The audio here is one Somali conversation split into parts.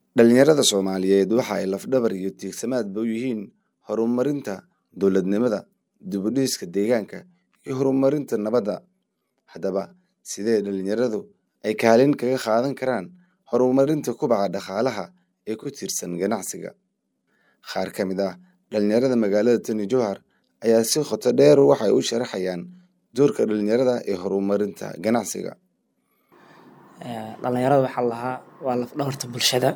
Dhalinyarada Soomaaliyeed waxa ay laf-dhabar iyo tiirsamaadba u yihiin horumarinta dowladnimada, dib u dhiska deegaanka, iyo horumarinta nabadda. Haddaba, sidee dhalinyaradu ay kaalin kaga qaadan karaan horumarinta kobaca dhaqaalaha ee ku tiirsan ganacsiga? Qaar ka mid ah dhalinyarada magaalada Tani Jowhar ayaa si qoto dheer waxay u sharaxayaan doorka dhalinyarada ee horumarinta ganacsiga. dhalinyarada waxaa lahaa waa laf dhabarta bulshada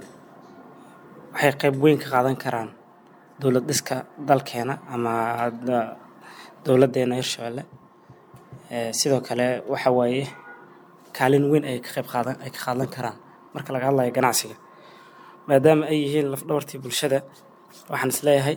waxay qayb weyn ka qaadan karaan dowlad dhiska dalkeena ama da- dowladeena hirshabelle Eh, sidoo kale waxa waaye kaalin weyn ay ka qayb qaadan ay ka qaadan karaan marka laga hadlayo ganacsiga maadaama ay yihiin laf dhabartii bulshada waxaan isleeyahay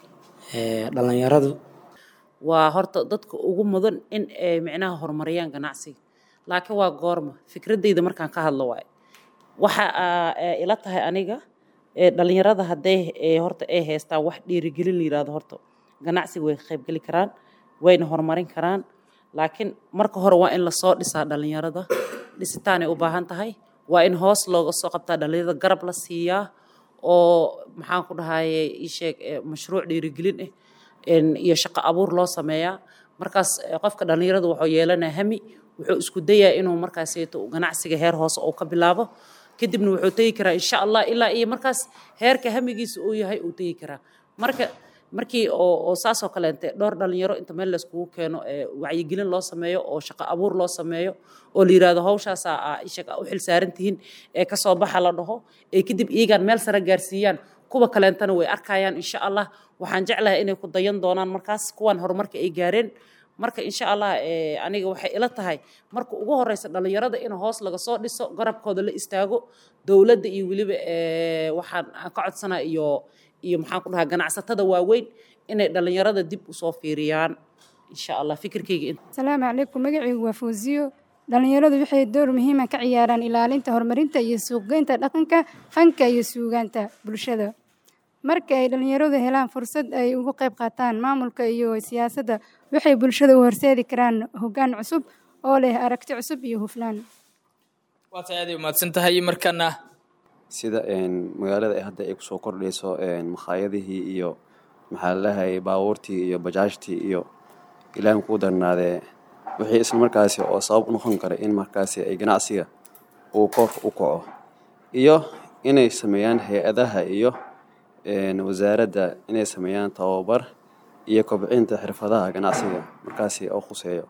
eh, dhalinyaradu waa horta dadka ugu mudan in ay micnaha horumariyaan ganacsiga laakiin waa goorma fikradeyda markaan ka hadlo waaye waxa aa, ee, ila tahay aniga ee, dhalinyarada hadday ee, horta ay haystaan wax dhiirigelin la yirahdo horta ganacsiga way ka qaybgeli karaan wayna horumarin karaan laakiin marka hore waa in lasoo dhisaa dhalinyarada dhisitaanay u baahan tahay waa in hoos looga soo qabtaa dhalinyarada garab la siiyaa oo maxaan ku dhahaye ii sheeg ee, mashruuc dhiirigelin ah een, iyo shaqo abuur loo sameeyaa markaas eh, qofka dhalinyaradu wuxuu yeelanaya hami wuxuu isku dayaa inuu markaaseeto ganacsiga heer hoose uu ka bilaabo kadibna wuxuu tegi karaa insha allah ilaa iyo markaas heerka hamigiisa uu yahay uu tegi karaa marka markii oo oo saasoo kaleente dhowr dhalinyaro inta meel layskugu keeno ee wacyigelin loo sameeyo oo shaqo abuur loo sameeyo oo la yidhaahdo hawshaasaa aa ishag u xilsaaran tihiin ee kasoo baxa la dhaho ee kadib iyagaan meel sare gaarsiiyaan kuwa kaleentana way arkayaan insha allah waxaan jeclahay inay ku dayan doonaan markaas kuwan horumarka ay gaareen marka insha allah eh, aniga waxay ila tahay marka ugu horeysa dhalinyarada in hoos laga soo dhiso garabkooda la istaago dowladda iyo weliba eh, waxaan aan ka codsanaa iyo iyo maxaan ku dhahaa ganacsatada waaweyn inay dhalinyarada dib usoo fiiriyaan insha allah fikirkeyga in asalaamu calaykum magacaygu waa fawziyo dhalinyaradu waxay door muhiima ka ciyaaraan ilaalinta horumarinta iyo suuqgeynta dhaqanka fanka iyo suugaanta bulshada marka ay dhalinyaradu helaan fursad ay uga qayb qaataan maamulka iyo siyaasadda waxay bulshada u horseedi karaan hoggaan cusub oo leh aragti cusub iyo hufnaan waa tahay aad ay umahadsan tahay markana sida een, magaalada ay hadda ay kusoo kordhayso een, makhaayadihii iyo maxaa lalahay baabuurtii iyo bajaajtii iyo ilaahin kuu darnaadee wixii isla markaasi oo sabab u noqon kara in markaasi ay ganacsiga uu kor u kaco iyo inay sameeyaan hay-adaha iyo een, wasaaradda inay sameeyaan tababar iyo kobcinta xirfadaha ganacsiga markaasi oo khuseeyo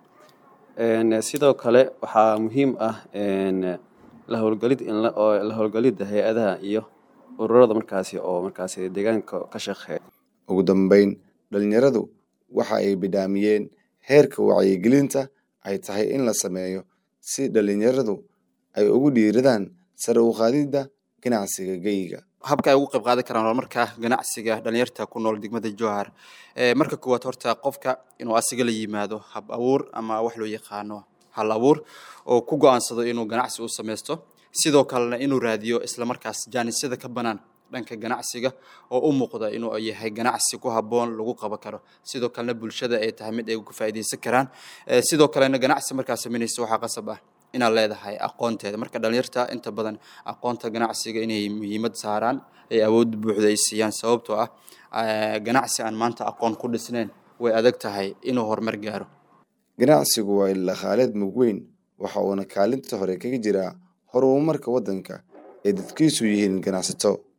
Een, sidoo kale waxaa muhiim ah een, la howlgelid in la oo la howlgelidda hay-adaha iyo ururada markaasi oo markaasi deegaanka ka shaqeeya Ugu dambeyn, dhalinyaradu waxa ay bidhaamiyeen heerka wacyigelinta ay tahay in la sameeyo si dhalinyaradu ay ugu dhiiradaan sare u qaadidda ganacsiga geyga. habka ay ugu qayb qaadan karaan horumarka ganacsiga dhalinyarta ku nool degmada jowhar Eh, marka koowaad horta qofka inuu asiga la yimaado hab abuur ama wax loo yaqaano hal abuur oo ku go-aansado inuu ganacsi u sameysto sidoo kalena inuu raadiyo islamarkaas jaanisyada ka banaan dhanka ganacsiga oo u muuqda inuu yahay ganacsi ku habboon lagu qaban karo sidoo kalena bulshada ay tahay mid ay uga faa'iideysan karaan Eh, sidoo kalena ganacsi markaa sameynaysa waxaa qasab ah inaad leedahay aqoonteeda marka dhalinyarta inta badan aqoonta ganacsiga inay muhiimad saaraan ay awood buuxda ay siiyaan sababtoo ah eh, ganacsi aan maanta aqoon ku dhisnayn way adag tahay inuu horumar gaaro Ganacsigu waa il dhaqaaleed mug weyn waxa uuna kaalinta hore kaga jiraa horumarka waddanka ee dadkiisu yihiin ganacsato.